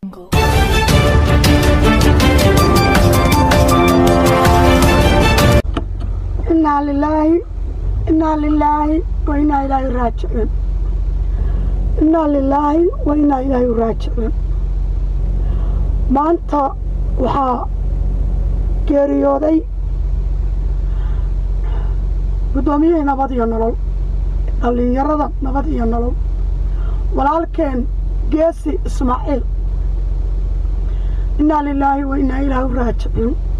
inaa lilaahi inaa lilaahi wa inaa ilaahi raajicuun inaa lilaahi wa inaa ilaahi raajicuun maanta waxaa geeriyooday guddoomiyihii nabad iyo nolol dhallinyarada nabad iyo nolol walaalkeen geesi ismaaciil inaa lilaahi wa inaa ilaahi raajicuun